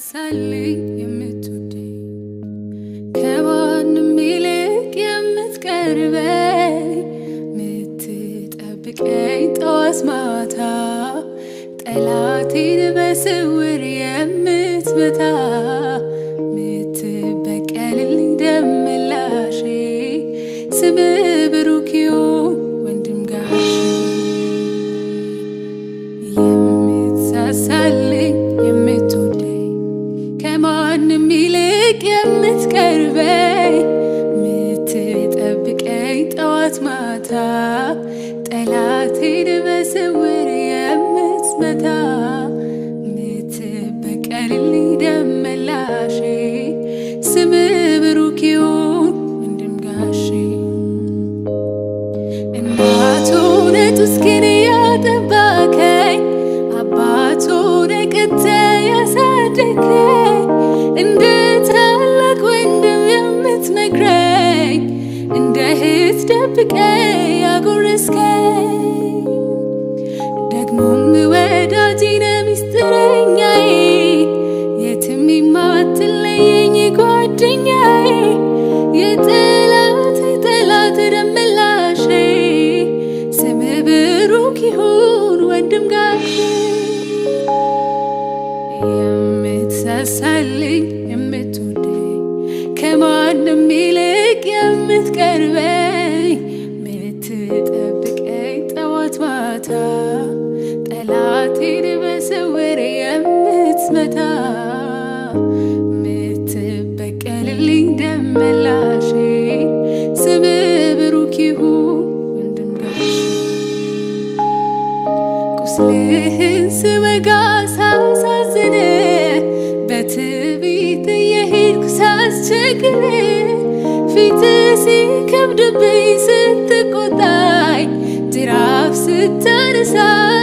የምትሳሳልኝ የምትወደኝ ከማንም ይልቅ የምትቀርበኝ የምትጠብቀኝ ጠዋት ማታ ጠላቴን በስውር የምትመታ የምትበቀልልኝ ደምላሼ ስምህ ብሩክ ይሁን ወንድም ጋሼ የምትሳሳልኝ የምትወደኝ ከማንም ይልቅ የምትቀርበኝ የምትጠብቀኝ ጠዋት ማታ ጠላቴን በስውር የምትመታ የምትበቀልልኝ ደመላሼ ስምህ ብሩክ ይሁን ወንድም ጋሼ እናቱ ነጡስኪን ያጠባከኝ አባቱ ነቅተ ያሳደገኝ እንደ ታላቅ ወንድም የምትመክረኝ እንደ እህት ደብቀ ያጎረስከኝ ደግሞም ወዳጅ ነህ ሚስጥረኛዬ የትም የማትለየኝ ጓደኛዬ የጠላት ጠላት ደመላሼ ስምህ ብሩክ ይሁን ወንድም ጋሼ የምትሳሳልኝ የምትወደኝ ከማንም ይልቅ የምትቀርበኝ የምትጠብቀኝ ጠዋት ማታ ጠላቴን በስውር የምትመታ የምትበቀልልኝ ደመላሼ ስምህ ብሩክ ይሁን ወንድም ጋሼ ቁስልህን ስወጋ ሳሳዝን በትዕቢት የሄድኩ ሳስቸግር ፊት ሲከብድብኝ ስትቆጣኝ ጅራፍ ስታነሳ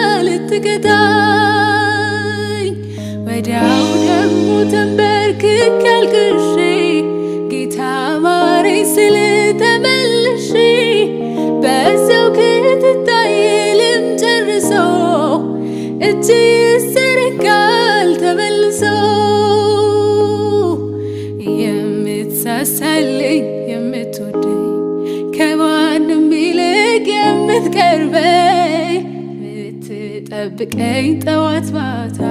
ልትቀጣኝ ወዲያው ደግሞ ተንበርክኬ አልቅሼ ጌታ ማረኝ ስል ተመልሼ በዛው ክትታይ ልም ጨርሶ እጅ ይዘረጋል ተመልሶ የምትሳሳልኝ የምትወደኝ ከማንም ይልቅ የምትቀርበኝ የምትጠብቀኝ ጠዋት ማታ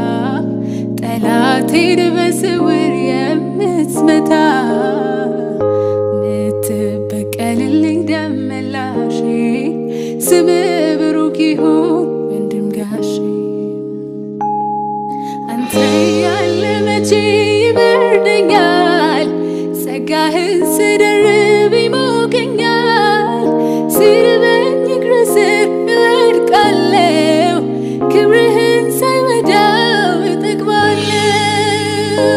ጠላቴን በስውር የምትመታ የምትበቀልልኝ ደመላሼ ስምህ ብሩክ ይሁን ወንድም ጋሼ አንተ ያለ መቼ ይበርደኛል ጸጋህን ስደርብ ይሞቀኛል ሲርበኝ እግር ስር እወድቃለሁ ክብርህን ሳይወዳው እጠግባለሁ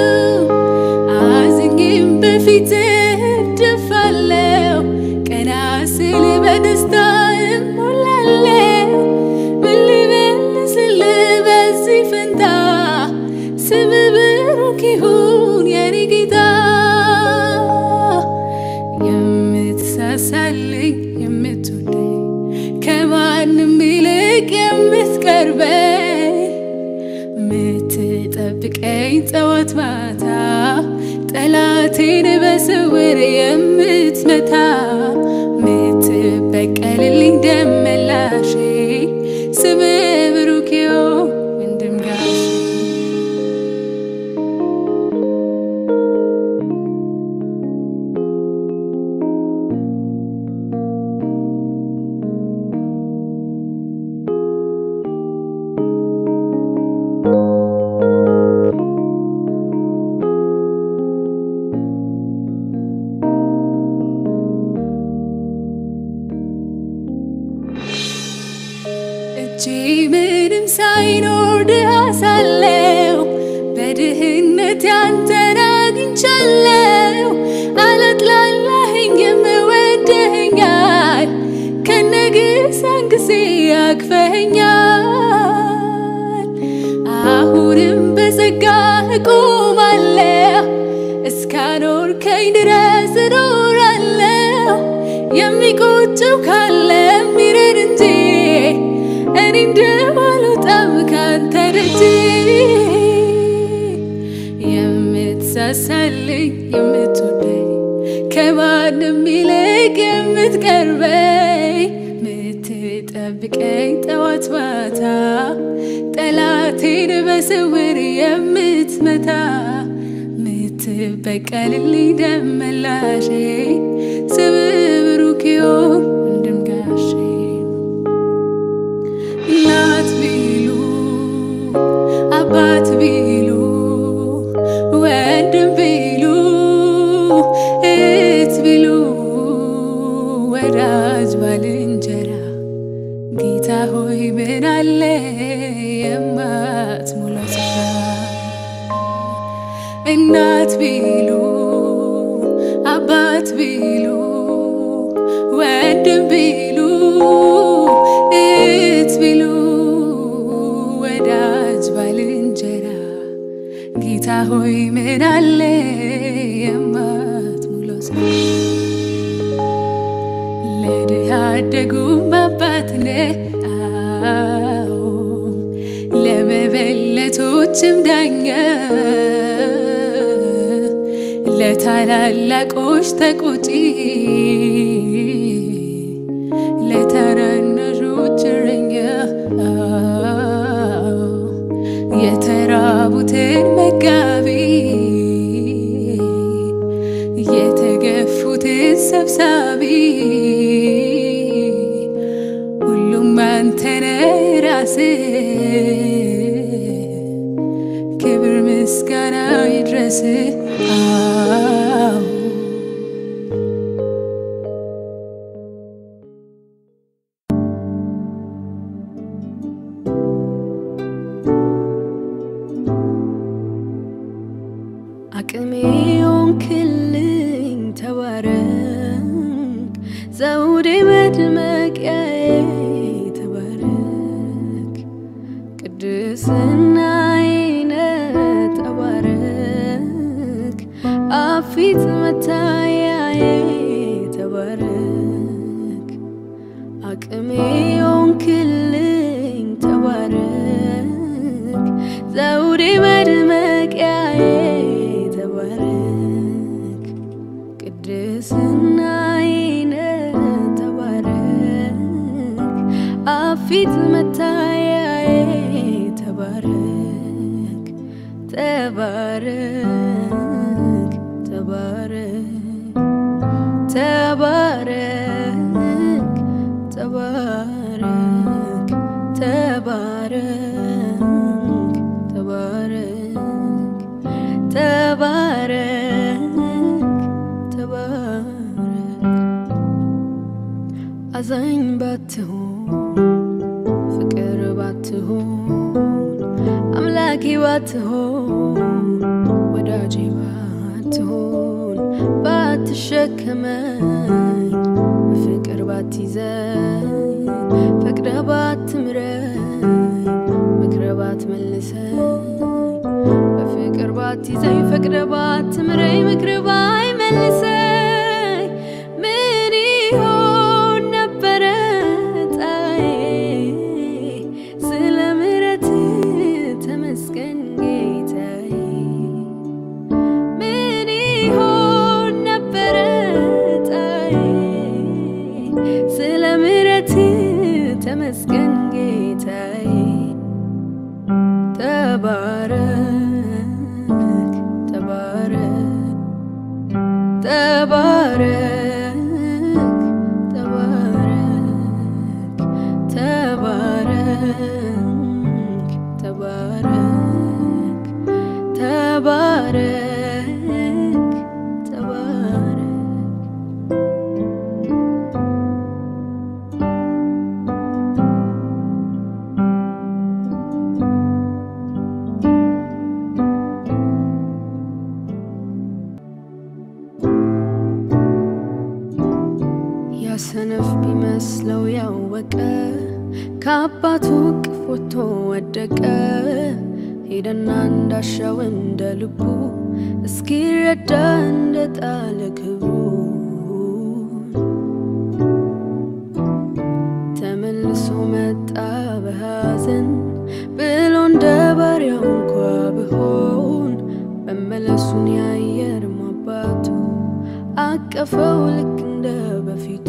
አዝኜም በፊትህ እደፋለሁ ቀና ስል በደስታ እሞላለሁ ምን ልመልስልህ በዚህ ፈንታ ስምህ ብሩክ ይሁን የኔ ጌታ የምትሳሳልኝ የምትወደኝ ከማንም ይልቅ የምትቀርበኝ የምትጠብቀኝ ጠዋት ማታ ጠላቴን በስውር የምትመታ የምትበቀልልኝ ደመላሼ ስምህ ብሩክ ይሁን ወንድም ጋሼ እጄ ምንም ሳይኖር ድሃ ሳለው በድህነት ያንተን አግኝቻለሁ። አላጥላላኸኝ የምወደኸኛል ከነግሳን ጊዜ አቅፈኸኛል። አሁንም በጸጋ እቆማለሁ እስካኖርከኝ ድረስ እኖራለሁ። የሚቆጨው ካለ ሚረድ እንጂ እኔ እንደማልወጣም ካንተ ደጅ የምትሳሳልኝ የምትወደኝ ከማንም ይልቅ የምትቀርበኝ ምትጠብቀኝ ጠዋት ማታ ጠላቴን በስውር የምትመታ ምትበቀልልኝ ደመላሼ ስም ብሩክ ይሁን ወንድም ጋሼ እናት ቢሉ አባት ቢሉ ወንድም ቢሉ እህት ቢሉ ወዳጅ ባልንጀራ ጌታ ሆይ ምን አለ የማትሞላው ስፍራ እናት ቢሉ አባት ቢሉ ወንድም ቢሉ እህት ቢሉ ወዳጅ ባልንጀራ ጌታ ሆይ ምን አለ የማትሞላው ስፍራ ለድሃ አደጉም አባት ነህ አዎ ለመበለቶችም ዳኛ ለታላላቆች ተቆጪ ለታናናሾች እረኛ የተራቡትን መጋቢ የተገፉትን ሰብሳቢ ሁሉም አንተነ ራስህ ክብር ምስጋና ይድረስ አዎ አቅሜ ሆንክልኝ ተባረክ፣ ዘውዴ መድመቂያዬ ተባረክ፣ ቅድስናዬ ነህ ተባረክ፣ አፊት መታያዬ ተባረክ፣ አቅሜ ሆንክልኝ ተባረክ፣ ዘውዴ መድመቂያዬ ተባረክ፣ ቅድስናዬ ነህ ተባረክ፣ አፊት መታያዬ ተባረክ፣ ተባረክ፣ ተባረክ፣ ተባረክ፣ ተባረክ፣ ተባረክ፣ ተባረክ፣ ተባረክ፣ ተባረክ። አዛኝ ባትሆን ፍቅር ባትሆን አምላኬ ባትሆን ወዳጄ ባትሆን ባትሸከመኝ በፍቅር ባትይዘኝ ፈቅደ ባትምረኝ ምክረ ባትመልሰኝ በፍቅር ባትይዘኝ ፈቅደ ባትምረኝ ምክር ባይመልሰኝ ምን ይሆን ነበረ ጣዬ ስለ ምሕረት ተመስገን ጌታዬ ምን ይሆን ነበረ ጣዬ ስለ ምሕረት ተመስገን ጌታዬ ተባረክ ተባረክ ተባረክ ተባረክ ተባረክ ተባረክ ተባረክ ተባረክ ያሰነፍ ቢመስለው ያወቀ ከአባቱ እቅፍ ወጥቶ ወደቀ። ሄደና እንዳሻው እንደ ልቡ እስኪረዳ እንደ ጣለ ክብሩ ተመልሶ መጣ በሐዘን ብሎ እንደ ባሪያው እንኳ ብሆን መመለሱን ያየ አቀፈው ልክ እንደ በፊቱ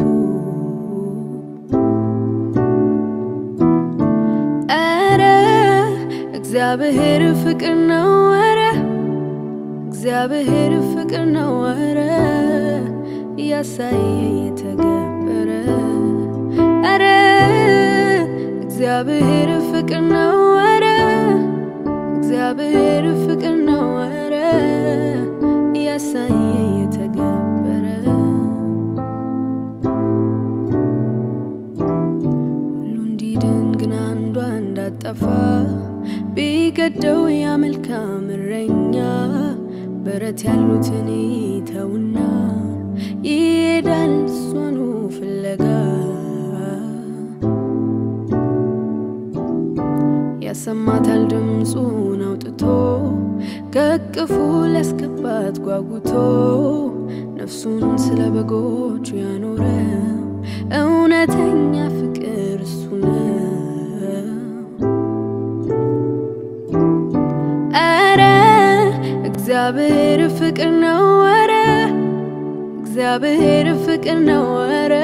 ኧረ እግዚአብሔር ፍቅር ነው ኧረ እግዚአብሔር ፍቅር ነው ኧረ እያሳየ የተገበረ ኧረ እግዚአብሔር ፍቅር ነው ኧረ እግዚአብሔር ፍቅር ነው ኧረ እያሳየ የተገበረ ሁሉ እንዲድን ግን አንዷ እንዳጠፋ ቢገደው ያ መልካም እረኛ በረት ያሉትን ይተውና ይሄዳል እሷኑ ፍለጋ ያሰማታል ድምፁን አውጥቶ ከቅፉ ሊያስገባት ጓጉቶ ነፍሱን ስለ በጎቹ ያኖረ እውነተኛ ፍቅር እሱ ነው። ኧረ እግዚአብሔር ፍቅር ነው ኧረ እግዚአብሔር ፍቅር ነው ኧረ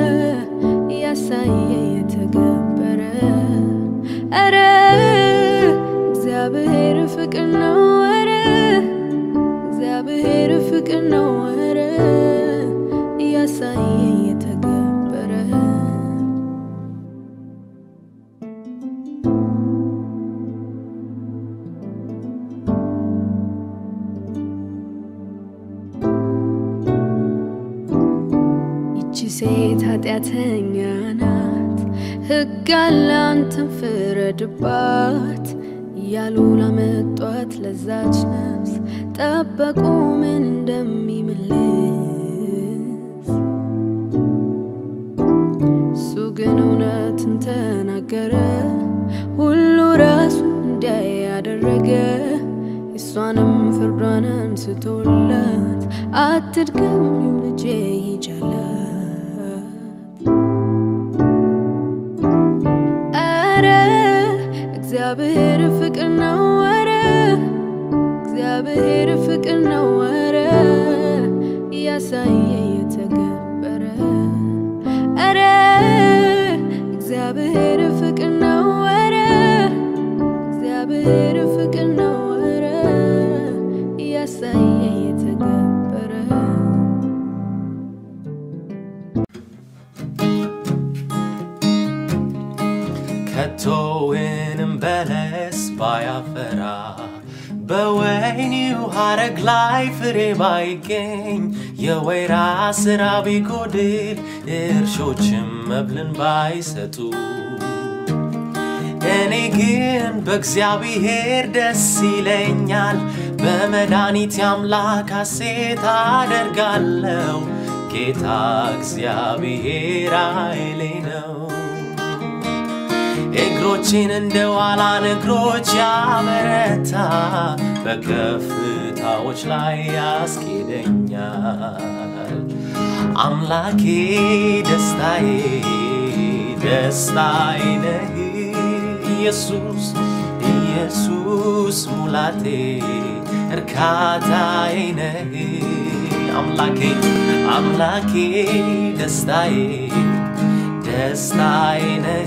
እያሳየ የተገበረ ኧረ እግዚአብሔር ፍቅር ነው ኧረ እግዚአብሔር ፍቅር ነው ኧረ እያሳየ የተገበረ ይቺ ሴት ኃጢአተኛ ናት፣ ሕግ አለ አንተን ፍረድባት እያሉ ላመጧት ለዛች ነፍስ ጠበቁ ምን እንደሚመልስ። እሱ ግን እውነትን ተናገረ፣ ሁሉ ራሱ እንዲያይ ያደረገ እሷንም ፍርዷን አንስቶላት አትድገሚው ልጄ ይጃላት። ኧረ እግዚአብሔር ፍቅር ነው ኧረ እግዚአብሔር ፍቅር ነው ኧረ እያሳየ የተገበረ ኧረ እግዚአብሔር ፍቅር ነው ኧረ እግዚአብሔር ፍቅር ነው ኧረ እያሳየ የተገበረ ከቶውንም በለስ ባያፈራ በወይኒው ሐረግ ላይ ፍሬ ባይገኝ የወይራ ስራ ቢጎድል እርሾችም መብልን ባይሰጡ እኔ ግን በእግዚአብሔር ደስ ይለኛል፣ በመድኃኒቴ አምላክ ሐሴት አደርጋለሁ። ጌታ እግዚአብሔር ኃይሌ ነው። እግሮቼን እንደ ዋላን እግሮች ያበረታ፣ በከፍታዎች ላይ ያስኬደኛል። አምላኬ ደስታዬ ደስታዬ ነህ ኢየሱስ ኢየሱስ ሙላቴ እርካታዬ ነህ አምላኬ አምላኬ ደስታዬ ደስታዬ ነህ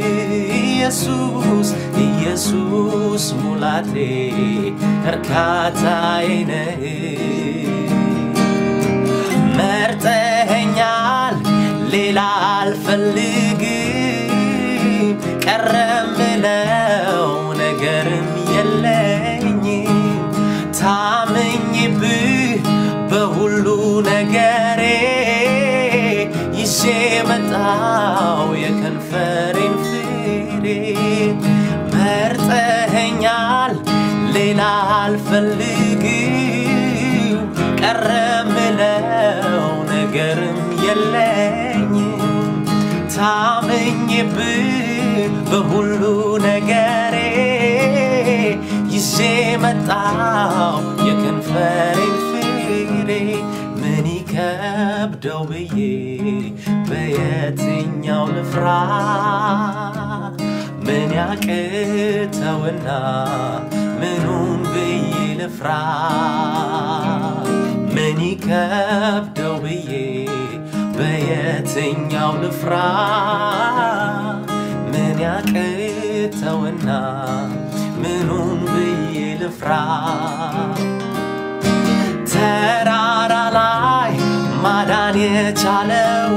ኢየሱስ ኢየሱስ ሙላቴ እርካታዬ ነህ መርጠኸኛል ሌላ አልፈልግም ቀረ ምለው ነገርም የለኝም ታምኝብህ በሁሉ ነገሬ ይዤ መጣው የከንፈሬን ፍሬ መርጠኸኛል ሌላ አልፈልግም ቀረ ምለው ነገርም የለኝም ታምኝብህ በሁሉ ነገሬ ይዤ መጣው የከንፈሬን ፍሬ ምን ይከብደው ብዬ በየትኛው ልፍራ ምን ያቅተውና ምኑን ብዬ ልፍራ ምን ይከብደው ብዬ በየትኛው ልፍራ ምን ያቅተውና ምኑን ብዬ ልፍራ ተራራ ላይ ማዳን የቻለው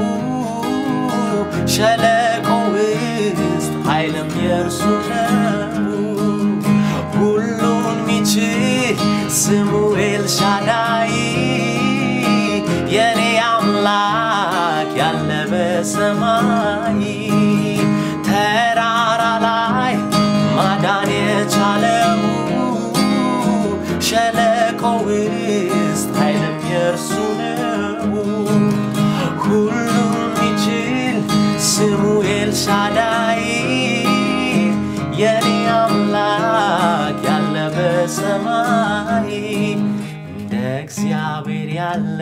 ሸለቆ ውስጥ ኃይልም የእርሱ ነው። ሁሉን ሚችል ስሙ ኤልሻዳይ የኔ አምላክ ያለ በሰማይ ተራራ ላይ ማዳን የቻለው ሸለቆ ውስጥ ኃይልም የእርሱ ነው። ሁሉን ሚችል ስሙ ኤልሻዳይ የኔ አምላክ ያለ በሰማይ እንደ እግዚአብሔር ያለ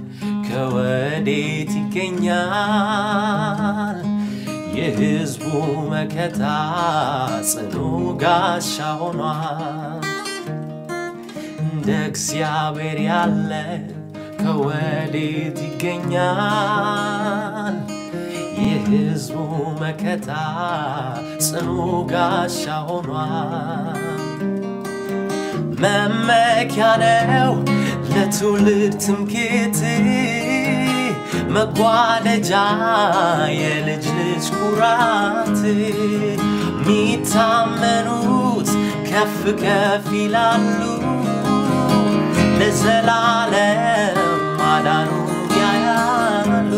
ከወዴት ይገኛል? የሕዝቡ መከታ ጽኑ ጋሻ ሆኗል። እንደ እግዚአብሔር ያለ ከወዴት ይገኛል? የሕዝቡ መከታ ጽኑ ጋሻ ሆኗል። መመኪያ ነው ለትውልድ ትምክህት መጓደጃ የልጅ ልጅ ኩራት ሚታመኑት ከፍ ከፍ ይላሉ ለዘላለም ማዳኑ ያያሉ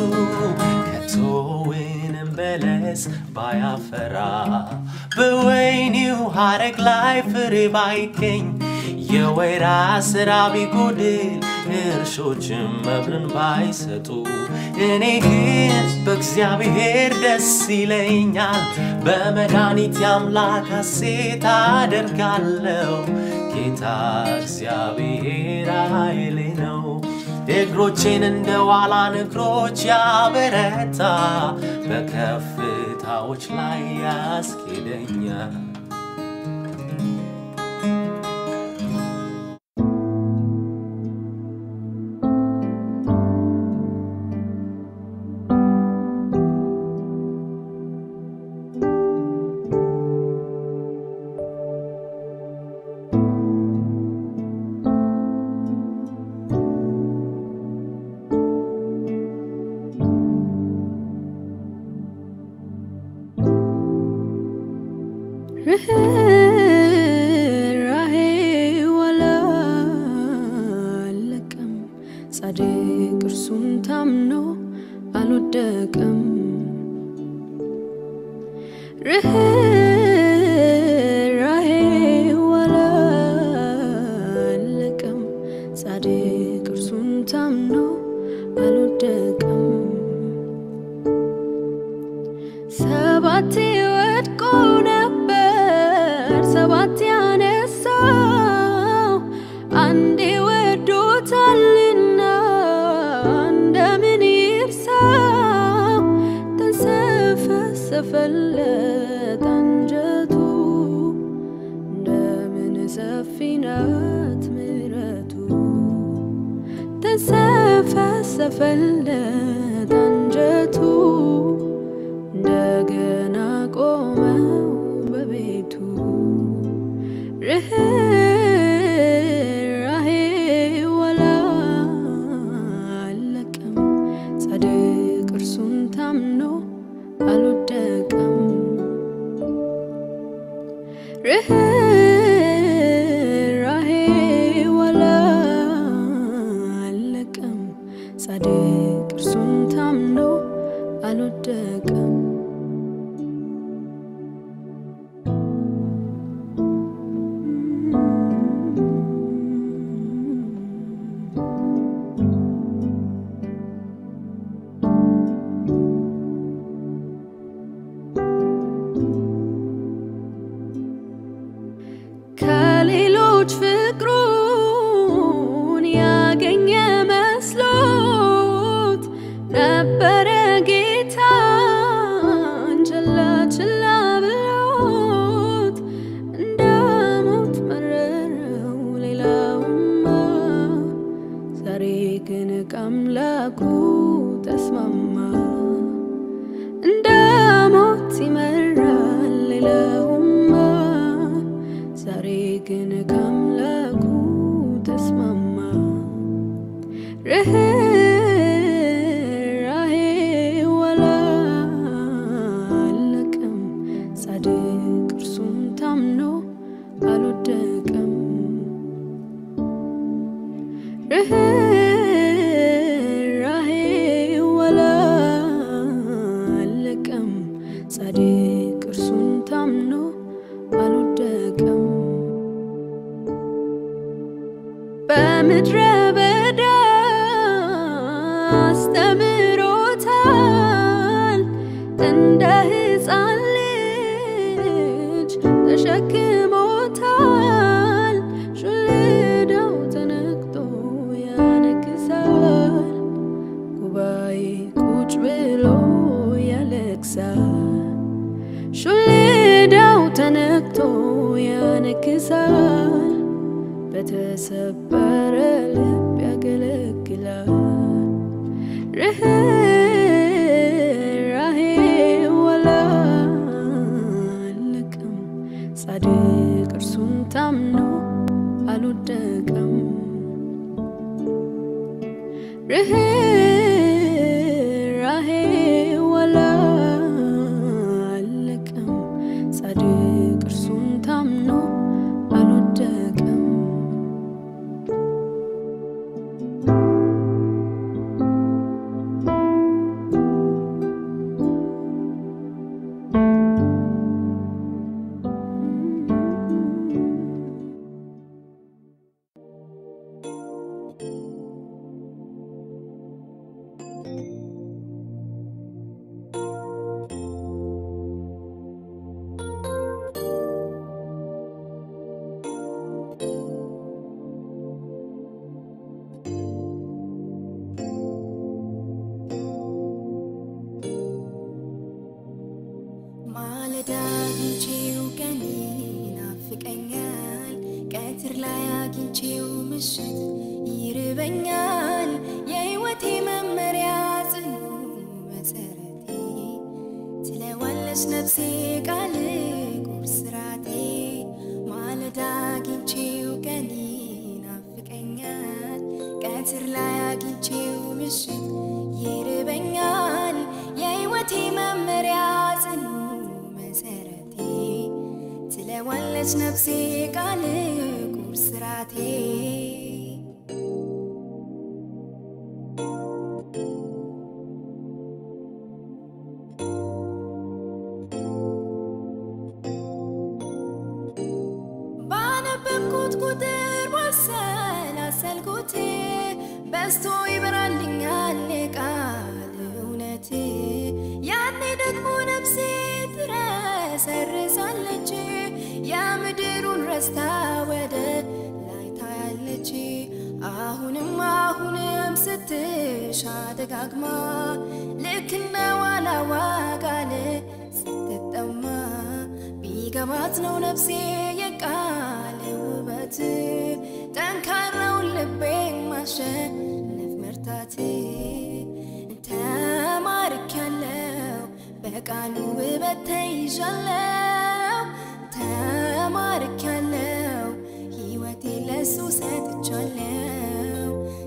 ከቶውንም በለስ ባያፈራ በወይኒው ሐረግ ላይ ፍሬ ባይገኝ የወይራ ስራ ቢጎድል እርሾችም መብልን ባይሰጡ እኔ ግን በእግዚአብሔር ደስ ይለኛል፣ በመድኃኒት አምላክ ሐሴት አደርጋለሁ። ጌታ እግዚአብሔር ኃይሌ ነው። እግሮቼን እንደ ዋላ እግሮች ያበረታ፣ በከፍታዎች ላይ ያስኬደኛል። ርኅራኄው አላለቀም፣ ጻድቅ እርሱን ታምኖ አልወደቀም። ርኅራኄው አላለቀም፣ ጻድቅ እርሱን ታምኖ አልወደቀም። ሰባቴ ወድቆ ነበር፣ ሰባቴ ያነሳው አንዴ ወዶታልና እንደምን ይርሳው? ተንሰፈሰፈለት አንጀቱ እንደምን ሰፊ ናት ምሕረቱ ተንሰፈሰፈለት አንጀቱ እንደገና ቆመው በቤቱ ርኅራኄው አላለቀም፣ ጻድቅ እርሱን ታምኖ አልወደቀም። ርኅራኄው አላለቀም፣ ጻድቅ እርሱን ታምኖ አልወደቀም። ከሌሎች ፍቅሩን ያገኘ መስሎት ነበረ ጌታን ችላ ችላ ብሎት እንደ ሞት መረረው ሌላውማ ዛሬ ግን ከአምላኩ ተስማማ ርኅራኄ አላለቀም፣ ጻድቅ እርሱን ታምኖ አልወደቀም። ርኅራኄ አላለቀም፣ ጻድቅ እርሱን ታምኖ አልወደቀም። በምድረ በዳ አስተምሮታል እንደ ሕፃን ልጅ ተሸክሞታል። ሽልዳው ተነክቶ ያነክሳል፣ ጉባኤ ቁጭ ብሎ ያለቅሳል። ሹልዳው ተነክቶ ያነክሳል፣ በተሰበረ ልብ ያገለግላል። ርኅራኄ አላለቀም፣ ጻድቅ እርሱን ታምኖ አልወደቀም። ርኅራኄ አላለቀም፣ ጻድቅ እርሱን ታምኖ አልወደቀም። ማለዳ አግኝቼው ቀን ይናፍቀኛል፣ ቀትር ላይ አግኝቼው ምሽት ይርበኛል። የሕይወቴ መመሪያ ጽኑ መሰረቴ ትለዋለች ነፍሴ ቃል ቁርስ ራቴ። ማለዳ አግኝቼው ቀን ይናፍቀኛል፣ ቀትር ላይ አግኝቼው ምሽት ይርበኛል። የሕይወቴ መመሪያ ጽኑ መሰረቴ ትለዋለች ነፍሴ ቃል ቁርስ ራቴ ባነበብኩት ቁጥር ባሰላሰልኩት በስቶ ይበራልኛል የቃል እውነት። ያኔ ደግሞ ነፍሴ ትረሰርሳለች፣ የምድሩን ረስታ ወደ ላይ ታያለች። አሁንም አሁንም ስትሻ ደጋግማ ልክ እንደ ዋላዋ ቃል ስትጠማ ቢገባት ነው ነፍሴ የቃል ውበት ጠንካራውን ልቤን ማሸነፍ መርታት ተማርኪያለው በቃሉ ውበት ተይዣለው ተማርኪያለው ሕይወቴ ለሱ ሰጥቻለው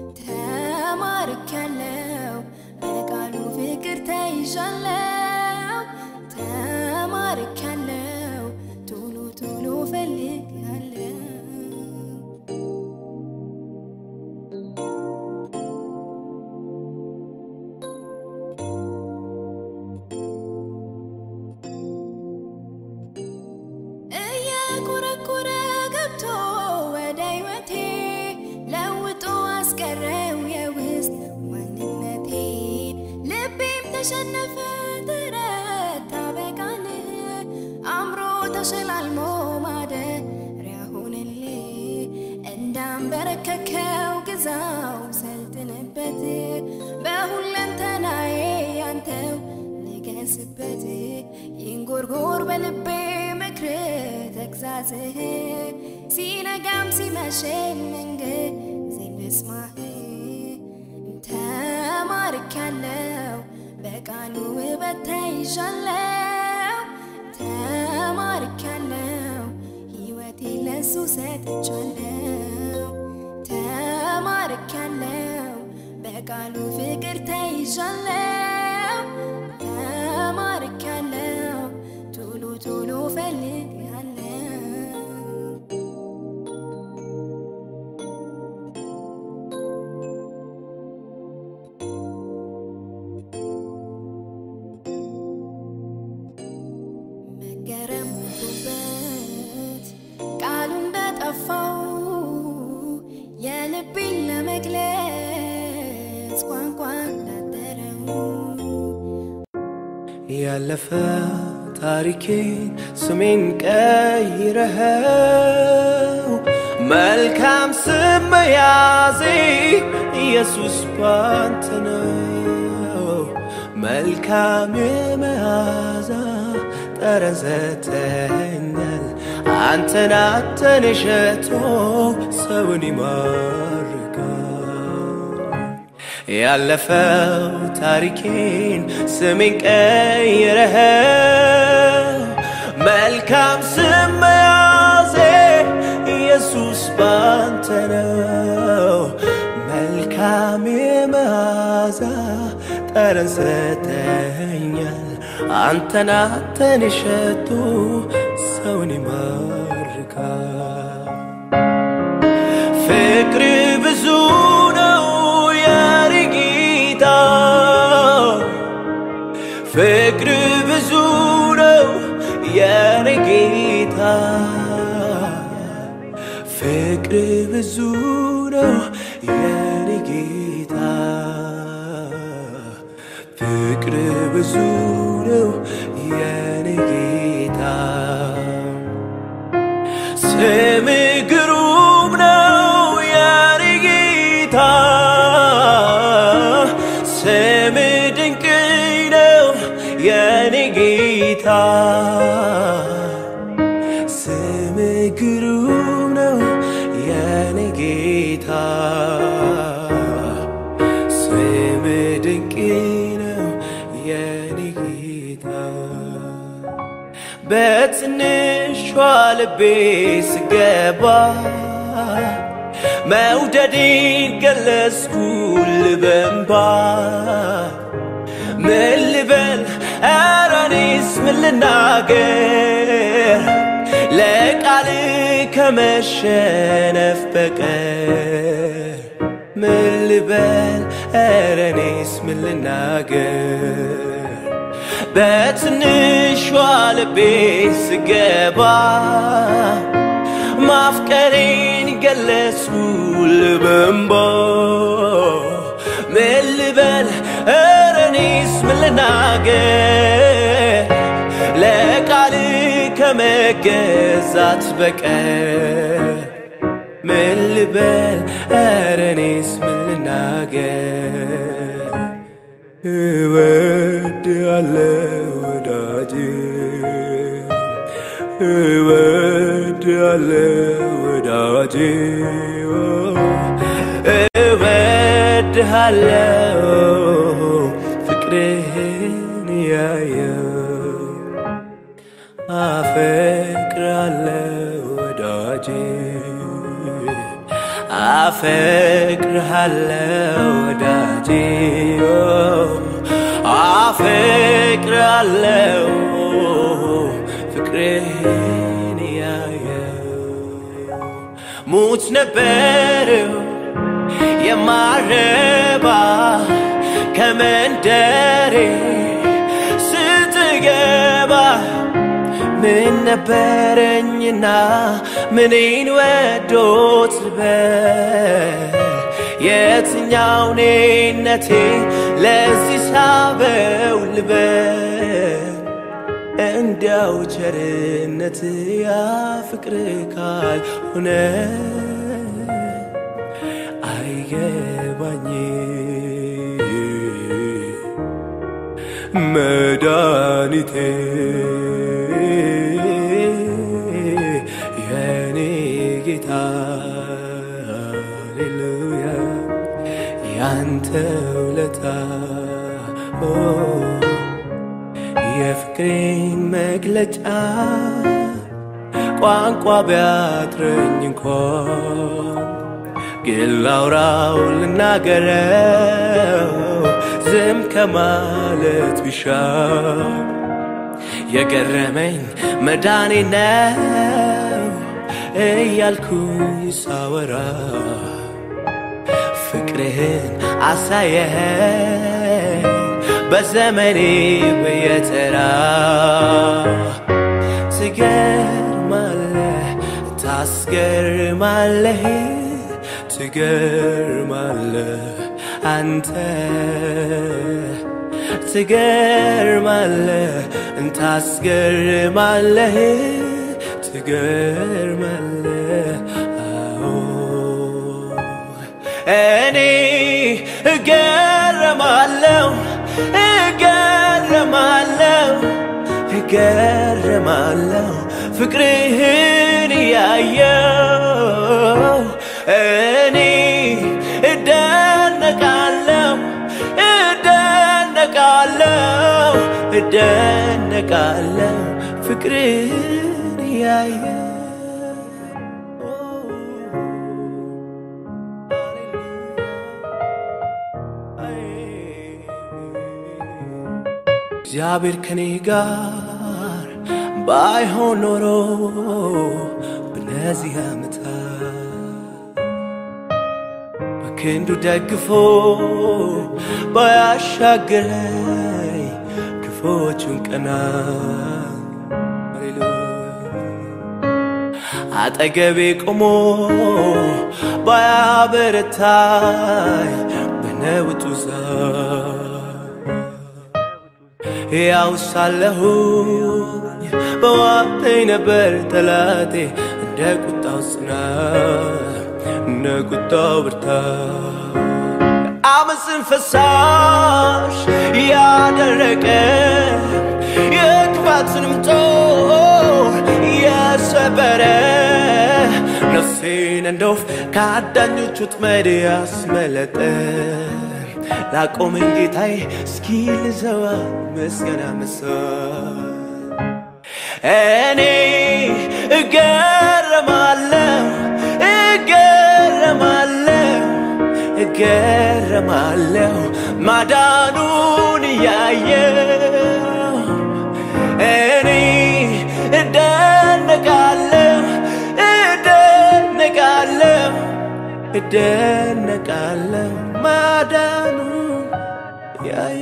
ተማርኪያለው በቃሉ ፍቅር ተይዣለው ተማርኪያለው ቶሎ ቶሎ ፈልጋለው እየኮረኮረ ገብቶ ወደ ሕይወቴ ለውጦ አስቀረው የውስጥ ማንነቴ ልቤም ተሸነፈ ተረታ በቃል አምሮ ተሸላልሞ ማደሪያ ሆነልህ እንዳንበረከከው ግዛው ሰልጥንበት በሁለንተናዬ አንተው ንገስበት ይንጎርጎር በልቤ ምክር ተግዛዝህ ሲነጋም ሲመሽም ምንጊዜም ልስማህ ተማርኪያለው በቃሉ ውበት ተይዣለው ተማርኪያለው ሕይወቴ ለሱ ሰጥቻለው ተማርኪያለው በቃሉ ፍቅር ተይዣለው ተማርካለው ቶሎ ቶሎ ፈልጋለው መገረም ሆኖበት ቃሉ እንደጠፋው የልቤን ለመግለጽ ቋንቋ እንዳጠረው ያለፈ ታሪኬን ስሜን ቀይረኸው መልካም ስም መያዜ ኢየሱስ ባንተ ነው። መልካም የመዓዛ ጠረን ሰጥተኸኛል። አንተን አንተን የሸቶ ሰውን ይማርካል። ያለፈው ታሪኬን ስሜን ቀይረኸው መልካም ስም መያዜ ኢየሱስ ባንተ ነው። መልካም የመዓዛ ጠረን ሰጥተኸኛል። አንተን አንተን የሸቱ ሰውን ይማርካል። ፍቅር ብዙ ነው የኔ ጌታ፣ ፍቅር ብዙ ነው የኔ ጌታ፣ ፍቅር ብዙ ነው የኔ ጌታ፣ ፍቅር ብዙ ነው የኔ ጌታ። ስም ግሩም ነው የኔ ጌታ፣ ስም ድንቅ ነው የኔ ጌታ፣ ስም ግሩም ነው የኔ ጌታ፣ ስም ድንቅ ነው የኔ ጌታ። በትንሿ ልቤ ስገባ መውደዴን ገለጽኩል በእንባ ምን ልበል ኧረ እኔስ ምን ልናገር ለቃል ከመሸነፍ በቀር ምን ልበል ኧረ እኔስ ምን ልናገር በትንሿ ልቤ ስገባ ማፍቀሬን ገለጽኩል በእንባ ምን ልበል ኧረ እኔስ ምን ልናገር ለቃል ከመገዛት በቀር ምን ልበል ኧረ እኔስ ምን ልናገር እወድሃለሁ ወዳጄ እወድሃለሁ ወዳጄ እወድሃለሁ ፍቅርህን ያየው አፈቅርሃለሁ ወዳጄ አፈቅርሃለሁ ወዳጄ አፈቅርሃለሁ ፍቅርህን ያየው ሙት ነበረው የማረባ ከመንደሬ ስትገባ ምን ነበረኝና ምኔን ወዶት ልበል የትኛው ኔነቴ ለዚህ ሳበው ልበል እንዲያው ቸርነት ያ ፍቅር ካልሆነ አይገባኝ መድኃኒቴ የኔ ጌታ ሃሌሉያ ያንተ ውለታ ኦ፣ የፍቅሬን መግለጫ ቋንቋ ቢያጥረኝ እንኳን ግን ላውራው ልናገረው ዝም ከማለት ቢሻል የገረመኝ መዳኔ ነው እያልኩኝ ሳወራ ፍቅርህን አሳየኸኝ በዘመኔ በየተራ ትገርማለህ ታስገርማለህ ትገርማለህ አንተ ትገርማለህ እንታስገርማለህ ትገርማለህ አዎ እኔ እገረማለሁ እገረማለሁ እገረማለሁ ፍቅርህን እያየው እኔ እደነቃለሁ እደነቃለሁ እደነቃለሁ ፍቅርህን እያየው እግዚአብሔር ከኔ ጋር ባይሆን ኖሮ በነዚህ ዓመታት በክንዱ ደግፎ ባያሻገረኝ ክፎቹን ቀናት አጠገቤ ቆሞ ባያበረታኝ በነውጡ ዛር ያው ሳለሁኝ በዋጠኝ ነበር ጠላቴ እንደ ቁጣው ጽናት እንደ ቁጣው ብርታት አመፅን ፈሳሽ ያደረቀ የክፋትንም ጦር የሰበረ ነፍሴን እንደ ወፍ ከአዳኞች ወጥመድ ያስመለጠ ላቆመኝ ጌታዬ እስኪ ልዘዋ ምስጋና መስዋዕት እኔ እገረማለሁ እገረማለሁ እገረማለሁ ማዳኑን እያየው እኔ እደነቃለሁ እደነቃለሁ እደነቃለሁ ማዳኑ ያየ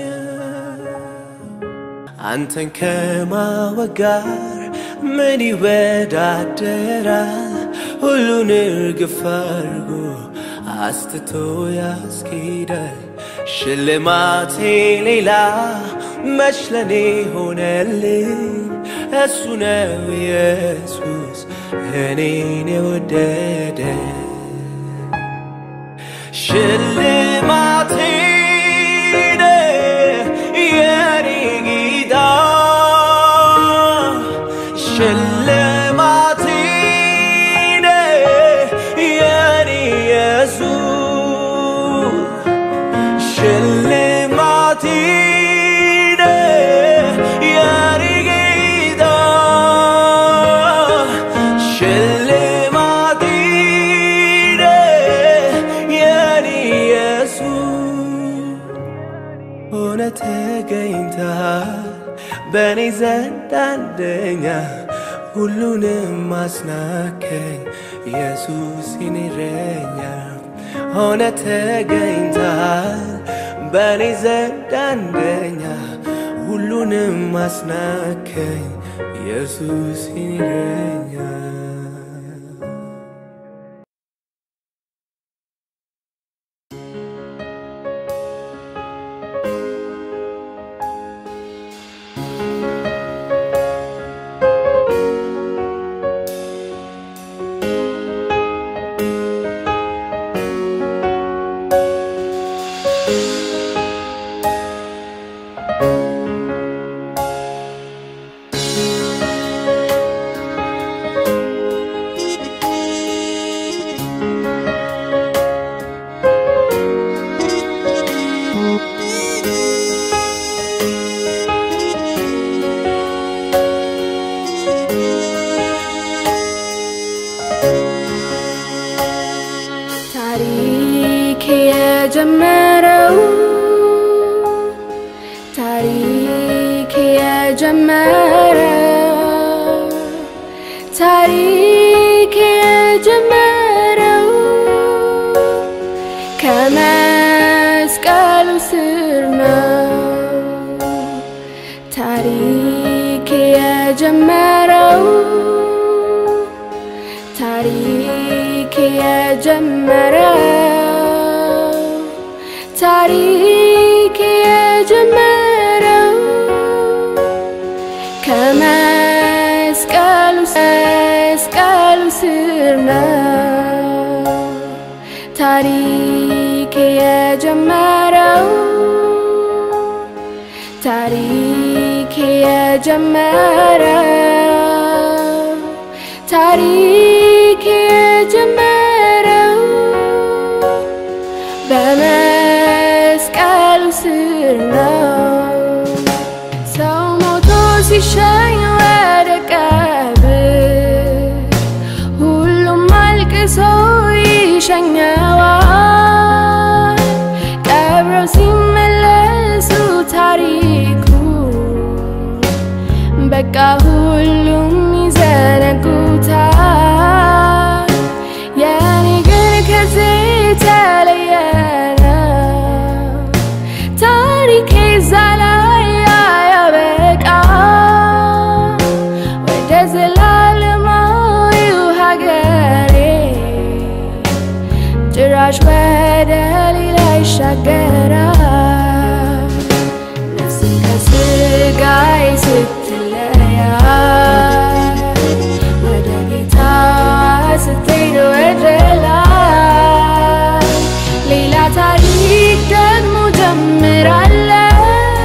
አንተን ከማወቅ ጋር ምን ይወዳደራል? ሁሉን እርግፍ አድርጎ አስትቶ ያስኬዳል። ሽልማቴ ሌላ መች ለኔ ሆነልኝ? እሱ ነው ኢየሱስ እኔን የወደደ ሽልማቴ የኔ ጌታ ሽልማቴ የኔ ኢየሱስ ሽልማቴ የኔ ጌታ ሽልማቴ የኔ ኢየሱስ ሆነ ተገኝተሃል በእኔ ዘንድ አንደኛ ሁሉንም ማስናከኝ ኢየሱስ የኔ እረኛ ሆነ ተገኝተሃል በእኔ ዘንድ አንደኛ ሁሉንም ማስናከኝ ኢየሱስ የኔ እረኛ የጀመረው ታሪክ የጀመረው ታሪክ የጀመረው ከመስቀሉ ስር ነው። ታሪክ የጀመረው ታሪክ የጀመረው ታሪክ የጀመረው ከመስቀሉ መስቀሉ ስር ነው። ታሪክ የጀመረው ታሪክ የጀመረው ታሪክ የጀመረው በመስቀሉ ስር ነው። ሰው ሞቶ ሲሸኝ ወደ ቀብር ሁሉም አልቅሶ ይሸኘዋል። ቀብረው ሲመለሱ ታሪኩ በቃ ሁሉም ይዘነጉታል። የኔ ግን ከዚህ የተለየ ነው። ታሪኬ እዛ ላይ አያበቃ ወደ ዘላለማዊው ሀገሬ ጭራሽ ወደ ሌላ ይሻገራል። ነፍሴ ከስጋዬ ስትለያይ ወደ ጌታ ስትሄድ ወደ ላይ ሌላ ታሪክ ደግሞ ጀምራለሁ።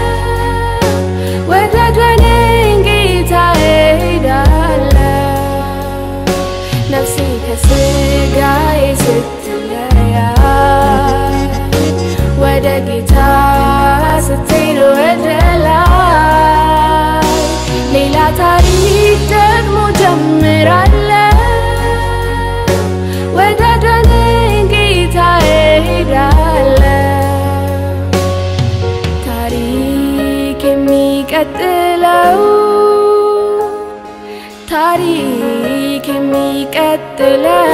ወደ ደነኝ ጌታ እሄዳለሁ። ነፍሴ ከስጋዬ ስትለያይ ወደ ጌታ ስትሄድ ወደ ላይ ሌላ ታሪክ ደግሞ ጀምራለሁ። ወደ ደነኝ ጌታ እሄዳለሁ። ታሪክ የሚቀጥለው ታሪክ የሚቀጥለው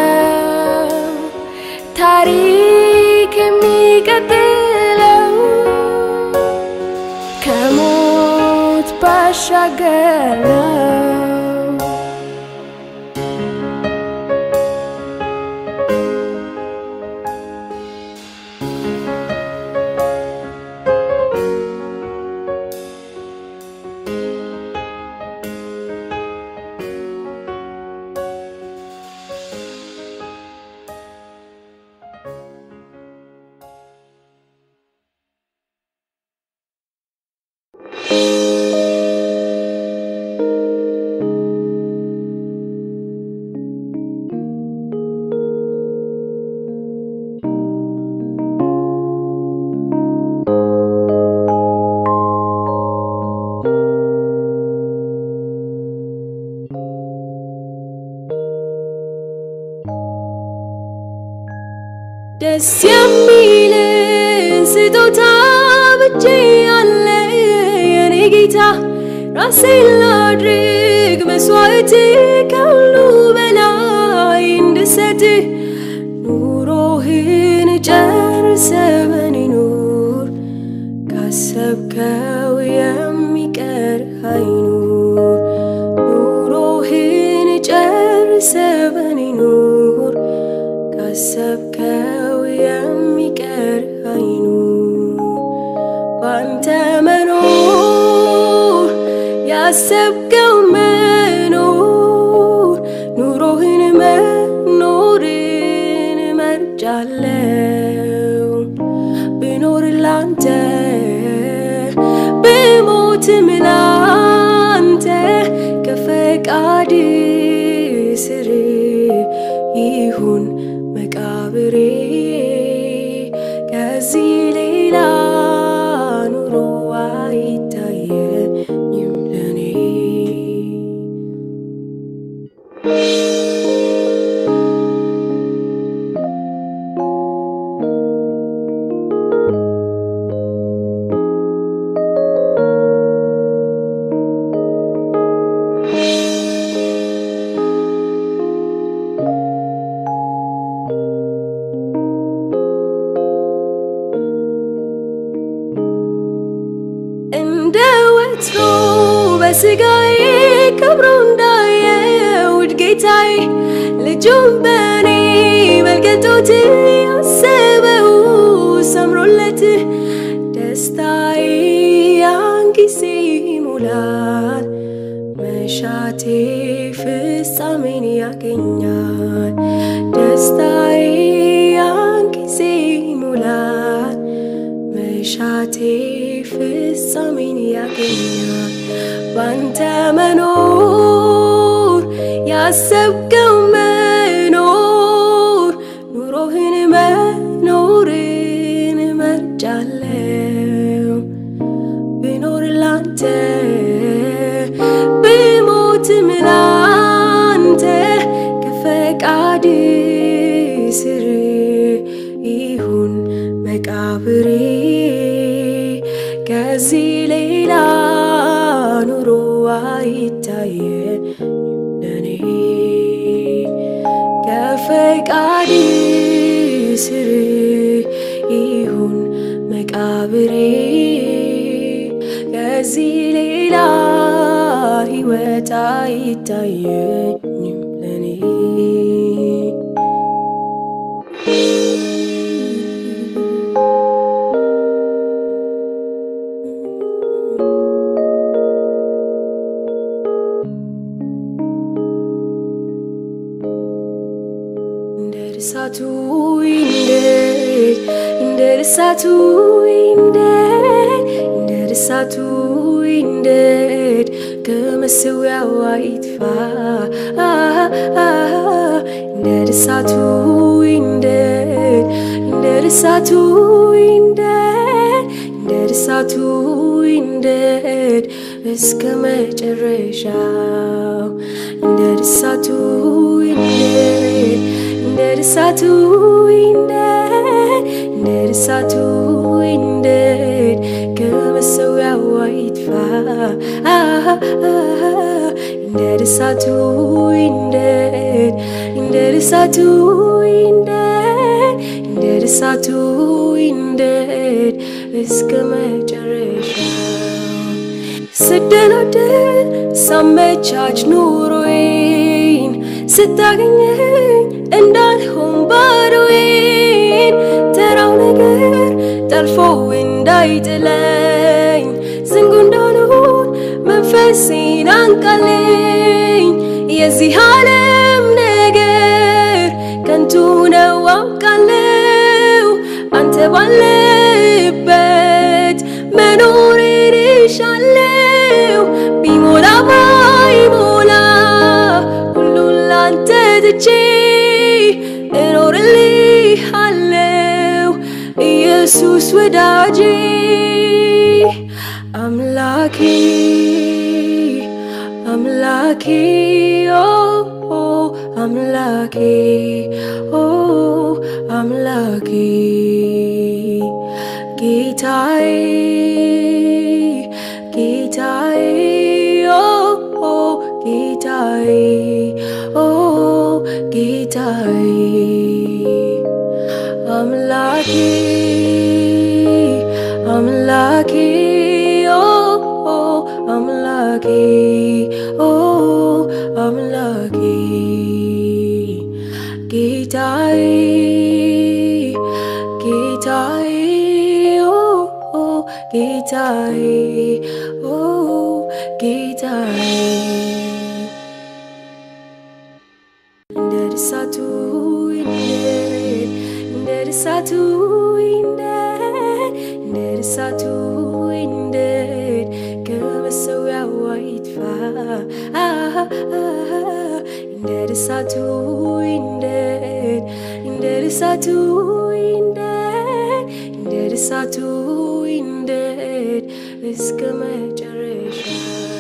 ታሪክ የሚቀጥለው ከሞት ባሻገር ነው። ደስ የሚል ስጦታ ብቼ ያለ የኔ ጌታ ራሴን ላድርግ መስዋዕት ከሁሉ በላይ እንድሰጥ ኑሮህን ጨርሰ በኔ ኑር ካሰብከው የሚቀር አይኑር ኑሮህን ጨርሰ በኔ ኑር ካሰብከው የሚቀር አይኑር ባንተ መኖር ያሰብከው መኖር ኑሮህን መኖርን መርጫለው ብኖር ላንተ ብሞትም ላንተ ከፈቃድ ስር ይሁን መቃብሬ ከዚህ ሌላ ኑሮ አይታየኝም ለኔ መስሎ በስጋዬ ከብሮ እንዳየውድ ጌታዬ ልጁን በእኔ መልከቶት ያሰበው ሰምሮለት ደስታዬ ያን ጊዜ ይሞላል መሻቴ ፍጻሜን ያገኛል ደስታዬ ያን ጊዜ ይሞላል መሻቴ ፍጻሜን ያገኛል ባንተ መኖር ያሰብከው መኖር ኑሮህን መኖርን መርጫለው ብኖር ላንተ ብሞትም ላንተ ከፈቃድ ስር ይሁን መቃብሬ ከዚህ ሌላ ኑሮ አይታየም ለኔ ከፈቃድ ስር ይሁን መቃብሬ ከዚህ ሌላ ሕይወት አይታየኝም ለኔ እንደ እሳቱ ይንደድ እንደ እሳቱ ይንደድ እንደ እሳቱ ይንደድ ከመሰዊያው አይጥፋ እንደ እሳቱ ይንደድ እንደ እሳቱ ይንደድ እንደ እሳቱ ይንደድ እስከ መጨረሻው እንደ እሳቱ ይንደድ እንደ እሳቱ ይንደድ እንደ እሳቱ ይንደድ ከመሰዊያው አይጥፋ እንደ እሳቱ ይንደድ እንደ እሳቱ ይንደድ እንደ እሳቱ ይንደድ እስከ መጨረሻው ስደናደድ ሳመቻች ኑሮዬን ስታገኘኝ እንዳልሆን ባዶዬን ተራው ነገር ጠልፎ እንዳይጥለኝ ዝንጉ እንዳልሆን መንፈሴን አንቃልኝ የዚህ ዓለም ነገር ከንቱ ነው አውቃለሁ አንተ ባለበት መኖርን እሻለሁ ቢሞላ ባይሞላ ሁሉን ላንተ ትቼ እኖርልሃለሁ ኢየሱስ ወዳጄ አምላኬ አምላኬ ኦ ኦ አምላኬ ኦ አምላኬ ጌታዬ ጌታዬ ኦ ኦ ጌታዬ ኦ ጌታዬ አምላኬ አምላኬ ኦ ኦ አምላኬ ኦ አምላኬ ጌታዬ ጌታዬ ኦ ኦ ጌታዬ ኦ ጌታዬ እንደ እሳቱ ይንደድ እንደ እሳቱ ይንደድ እንደ እሳቱ ይንደድ ከመሰዊያው አይጥፋ እንደ እሳቱ ይንደድ እንደ እሳቱ ይንደድ እንደ እሳቱ ይንደድ እስከ መጨረሻው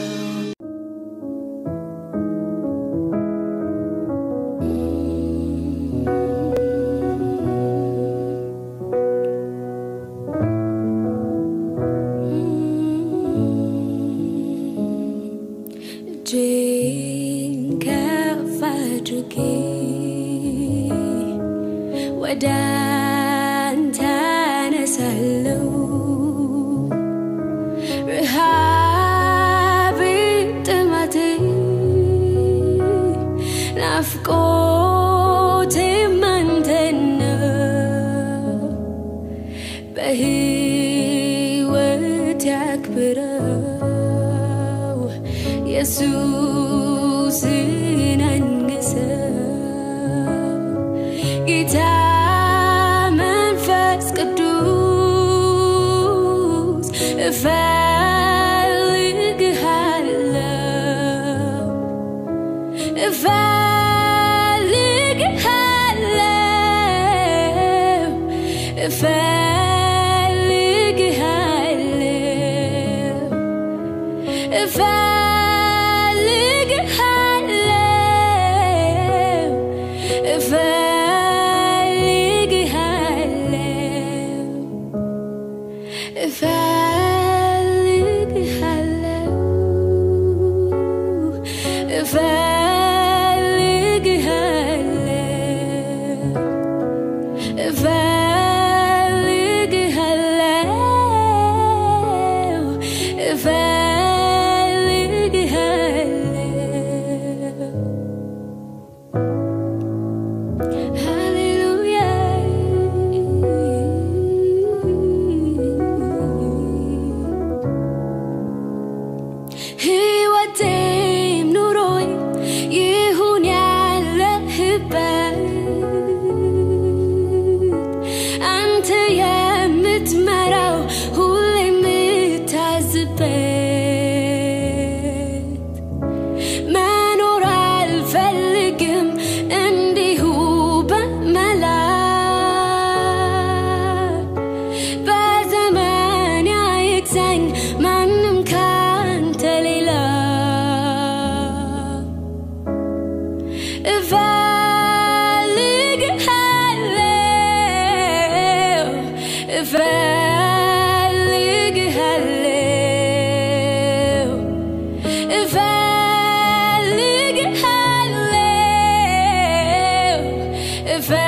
እጄን ከፍ አድርጌ ወደ አንተ አነሳለሁ ረሃብ በሕይወት ያክብረው ኢየሱስን አንግሰው ጌታ መንፈስ ቅዱስ እፈልግሃለሁ እፈልግሃለሁ እፈልግሃለሁ እፈልግሃለሁ እፈልግሃለሁ እፈልግሃለሁ እፈልግሃለሁ እፈልግሃለሁ እፈልግሃለሁ ሃሌሉያ ሕይወቴም ኑሮኝ ይሁን ያለህበት አንተ የምትመራው ሁሌ የምታዝበት መኖር አልፈልግም እንዲሁ በመላ በዘመን አይግዛኝ ማንም ካንተ ሌላ እፈልግሃለሁ እፈልግሃለሁ እፈልግሃለሁ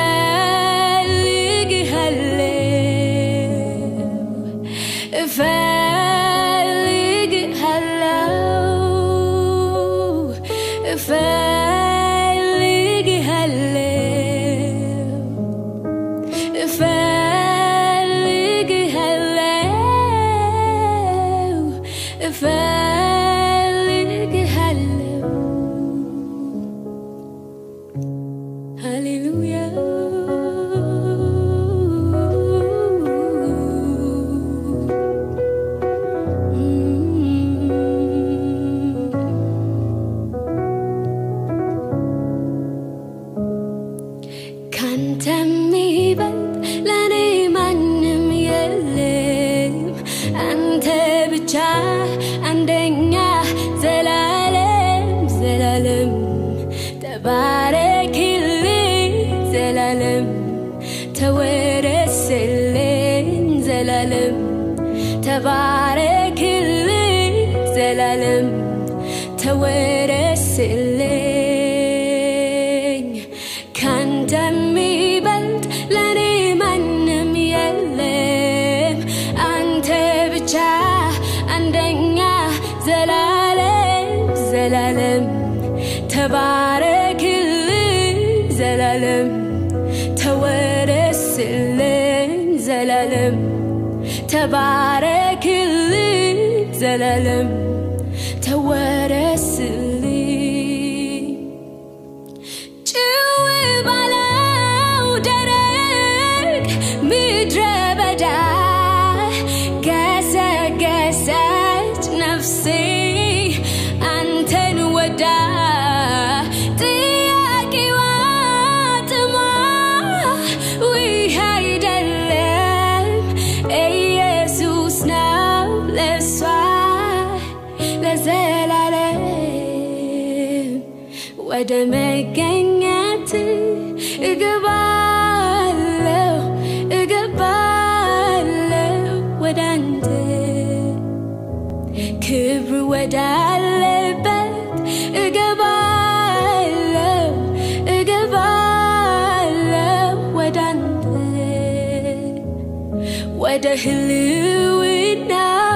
እፈልግሃለሁ እፈልግሃለሁ እፈልግሃለሁ እፈልግሃለሁ እፈልግሃለሁ ሃሌሉያ ካንተ የሚበልጥ ለእኔ ማንም የለም አንተ ብቻ አንደኛ ዘላለም ዘላለም ተባረክልኝ ዘላለም ተወረስልኝ ዘላለም ተባረክልኝ ዘላለም ተወረስልኝ ካንተ የሚበልጥ ለእኔ ማንም የለም አንተ ብቻ አንደኛ ዘላለም ዘላለም ተባረክልኝ ዘላለም ተወረስልኝ ዘላለም ተባረክልኝ ዘላለም ተወረስልኝ ጭው ባለው ደረቅ ምድረ በዳ ገሰገሰች ነፍሴ አንተን ወዳ ጥያቄዋ ጥሟ ውህ አይደለም ኢየሱስ ነው ለሷ ለዘላለም ወደ መገኘት እገባለሁ እገባለሁ ወደ አንተ ክብር ወዳለበት እገባለሁ እገባለሁ ወደ አንተ ወደ ህልውና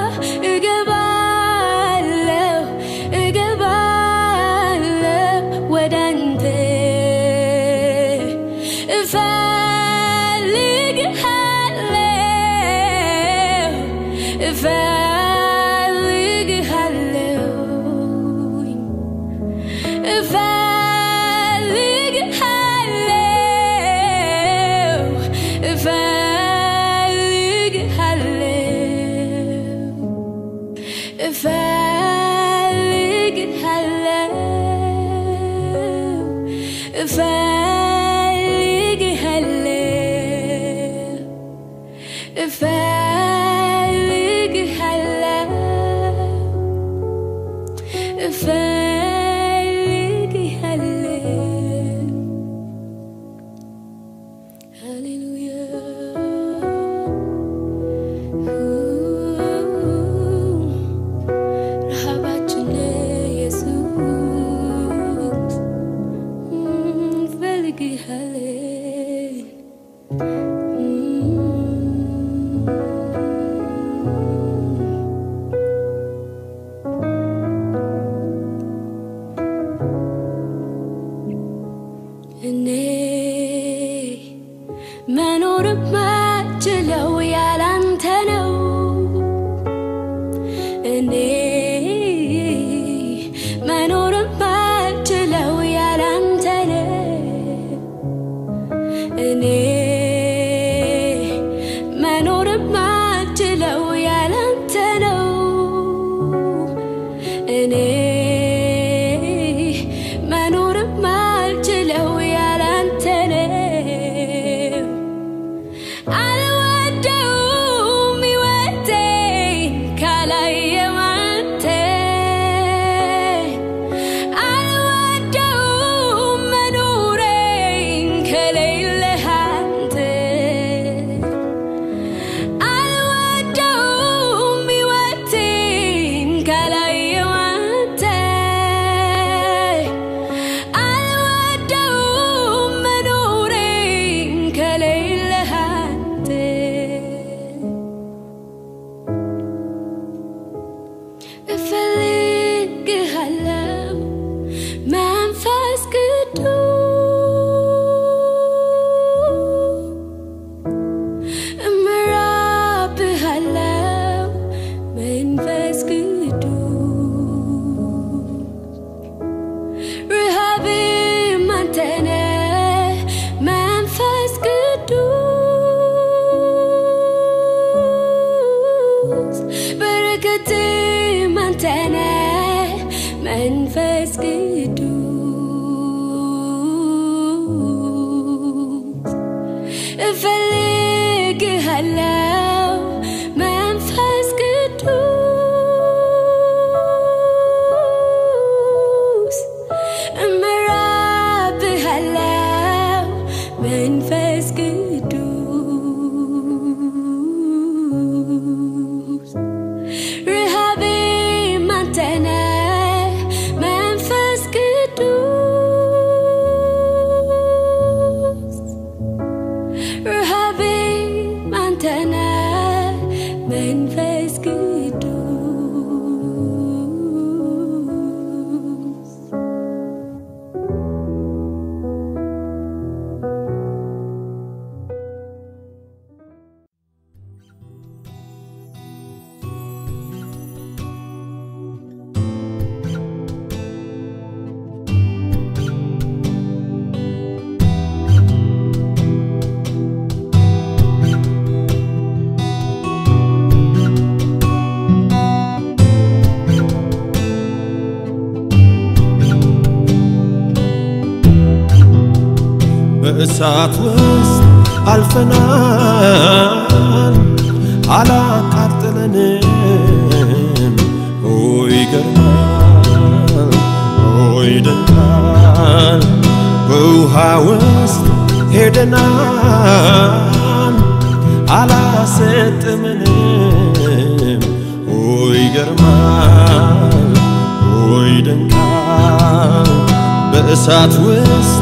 እገባለሁ እገባለሁ ወደ አንተ እፈልግሃለሁኝ እፈልግሃለሁ እፈልግሃለሁ እፈልግሃለሁ እፈልግሃለሁ እፈልግሃለሁ እፈልግሃለሁ ሃሌሉያ ረሃባችን ኢየሱስ እንፈልግሃለን እኔ መኖር ማችለው ያላንተ ነው። እኔ መኖር ማችለው ያላንተ ነው። እኔ መኖር ማችለው ያላንተ ነው። እኔ መኖር ማልችለው ያላንተ ነው። አልወደውም ሕይወቴን ካላየው አንተ አልወደውም መኖሬን ከሌለህ አንተ አልወደውም ሕይወቴን ካላየው አንተ አልወደውም መኖሬን ከሌለህ አንተ እፈልግሃለሁ መንፈስ ቅዱስ እምራብሃለሁ መንፈስ ቅዱስ ረሃቤም አንተ ነህ መንፈስ ቅዱስ በረከቴም አንተ ነህ መንፈስ ቅዱስ እፈልግሃለሁ መንፈስ ቅዱስ እምራብሃለሁ መንፈስ ቅዱስ ረሃቤም አንተ ነህ መንፈስ ቅዱስ ረሃቤም አንተ ነህ መንፈስ ቅዱስ በእሳት ውስጥ አልፈናል አላቃጥለንም። ኦይ ይገርማል፣ ኦይ ይደንቃል። በውሃ ውስጥ ሄደናል አላሰጥምንም። ኦይ ይገርማል፣ ኦይ ይደንቃል። በእሳት ውስጥ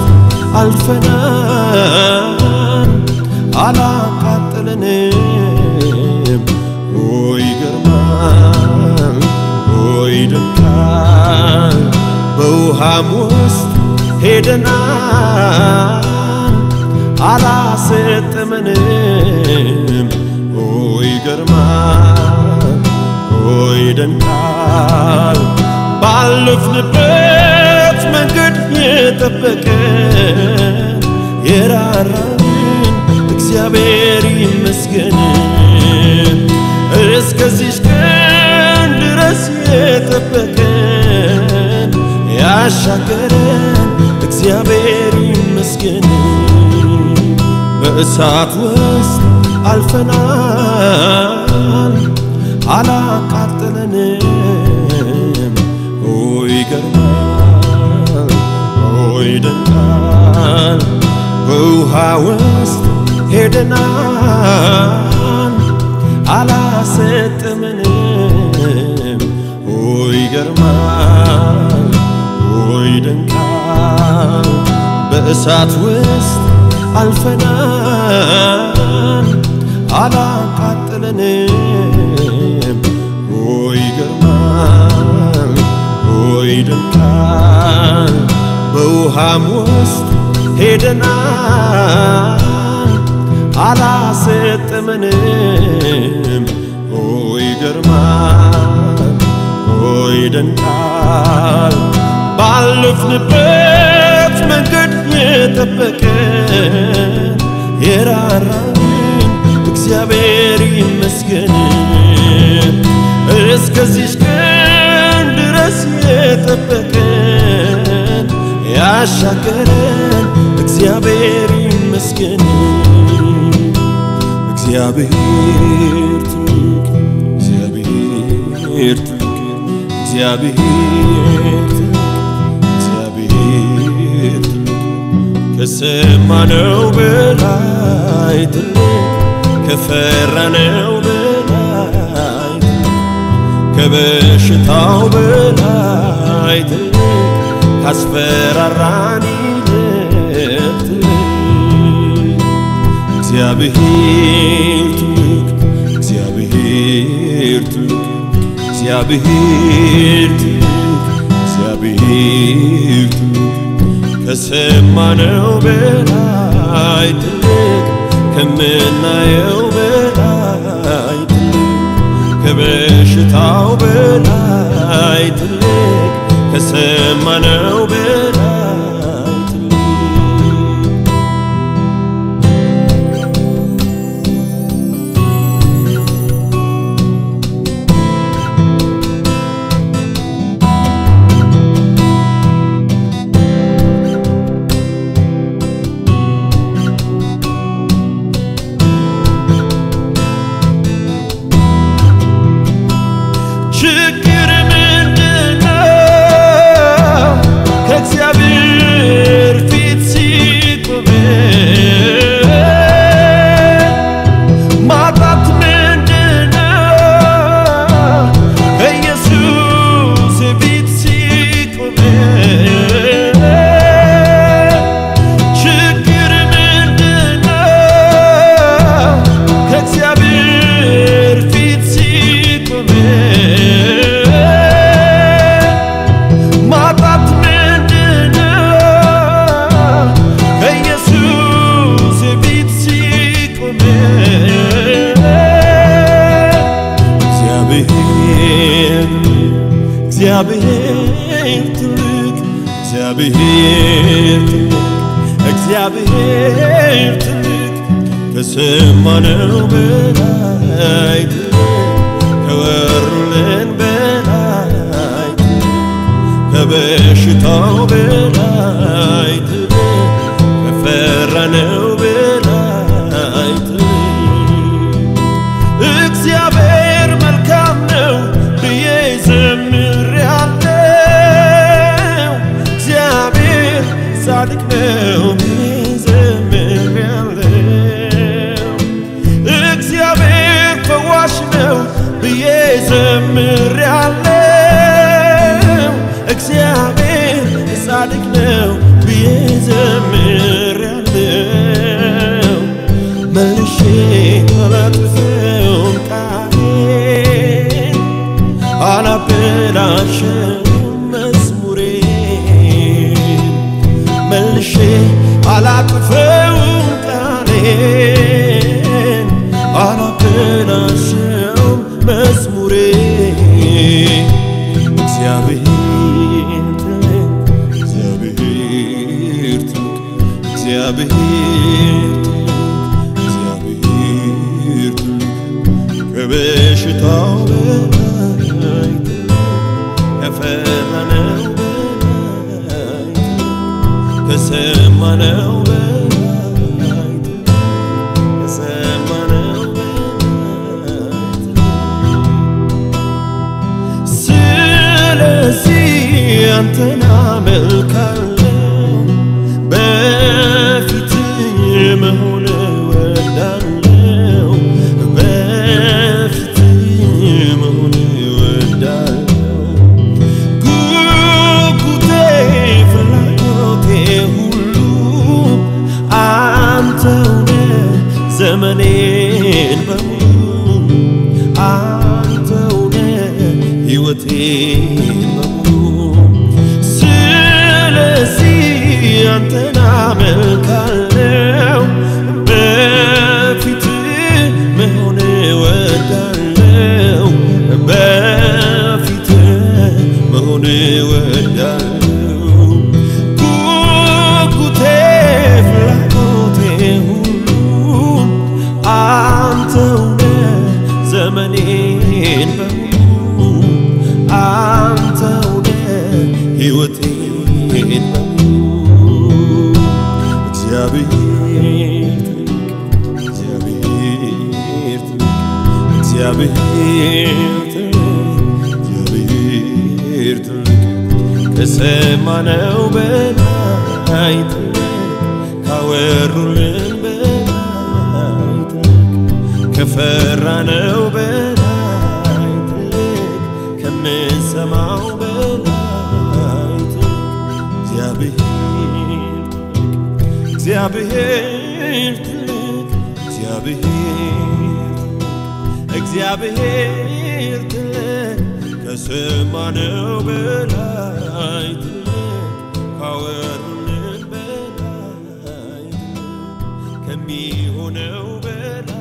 አልፈናል አላቃጥለንም። ኦይ ይገርማል፣ ኦይ ይደንቃል። በውሃም ውስጥ ሄደናል አላሰጥመንም። ኦይ ይገርማል፣ ሆይ ደንቃል ባለፍንበት መንገድ የጠበቀን የራራልን እግዚአብሔር ይመስገን እስከዚች ቀን ድረስ የጠበቀን ያሻገረን እግዚአብሔር ይመስገን በእሳት ውስጥ አልፈናል አላቃጠለንም ሆይ ይገርማል ሆይ ደንቃል በውሃ ውስጥ ሄደናል አላሰጥምንም ሆይ ይገርማል ሆይ ደንቃል በእሳት ውስጥ አልፈናል አላቃጠለንም ሆይ ይገርማል ሆይ ደንቃል በውሃም ውስጥ ሄደናል አላሰጠመንም ሆይ ይገርማል ሆይ ደንቃል ባለፍንበት መንገድ የጠበቀን የራራልን እግዚአብሔር ይመስገን እስከዚች ቀን ድረስ የጠበቀን ያሻገረን እግዚአብሔር ይመስገን እግዚአብሔር ትልቅ እግዚአብሔር ትልቅ እግዚአብሔር ትልቅ እግዚአብሔር ትልቅ ከሰማነው በላይ ትልቅ ከፈራነው በላይ ትልቅ ከበሽታው በላይ ትልቅ ካስፈራራን ይልቅ ትልቅ እግዚአብሔር ትልቅ እግዚአብሔር ትልቅ እግዚአብሔር ትልቅ እግዚአብሔር ትልቅ ከሰማነው በላይ ትልቅ ከምናየው በላይ ትልቅ ከበሽታው በላይ ትልቅ ከሰማነው በላይ ትልቅ ችግር ምንድነው? ከእግዚአብሔር ፊት ሲቆም ማጣት ምንድነው? ከኢየሱስ ፊት ሲቆም ችግር ምንድነው? ከእግዚአብሔር ፊት ሲቆም ማጣት ምንድነው? ከኢየሱስ ፊት ሲቆም እግዚአብሔር እግዚአብሔር ትልቅ እግዚአብሔር ትልቅ እግዚአብሔር ትልቅ ከሰማነው በላይ ትልቅ ከወሩልን በላይ ትልቅ ከበሽታው በላይ ትልቅ ከፈራነው በላይ ትልቅ እግዚአብሔር መልካም ነው ብዬ ዘምሬአለው። እግዚአብሔር ጻድቅ ነው ብዬ ዘምሬአለው። እግዚአብሔር ፈዋሽ ነው ብዬ ዘምሬአለው። እግዚአብሔር ጻድቅ ነው ብዬ ዘምሬአለው። መልሼ አላጥፍም ቃሌን አላበላሽም መዝሙሬን መልሼ አላጥፍም ቃሌን አላበላሽም መዝሙሬን ከተስፋው በላይ ከፈራነው በላይ ከሰማነው በላይ ከሰማነው በላይ ስለዚህ አንተን አመልካለሁ በፊት መሆን እወዳለሁ በፊት መሆን እወዳለሁ ጉጉቴ ፍላጎቴ ሁሉ አንተውነ ዘመኔን በሙሉ አንተውነ ሕይወቴን በሙሉ ስለዚህ አንተን አመልካለሁ በፊት መሆን እወዳለሁ በፊት መሆን እወዳለሁ ጉጉቴ ፍላጎቴ ሁሉ አንተውነ ዘመኔን በሙሉ አንተውነ ሕይወቴን በሙሉ እግዚአብሔር ትልቅ እግዚአብሔር ትልቅ እግዚአብሔር ትልቅ እግዚአብሔር ትልቅ ከሰማነው በላይ ትልቅ ካወሩልን በላይ ትልቅ ከፈራነው በላይ ትልቅ ከምንሰማው በላይ ትልቅ እግዚአብሔር ትልቅ እግዚአብሔር ትልቅ እግዚአብሔር እግዚአብሔር ትልቅ ከሰማነው በላይ ትልቅ ካወሩልን በላይ ትልቅ ከሚሆነው በላይ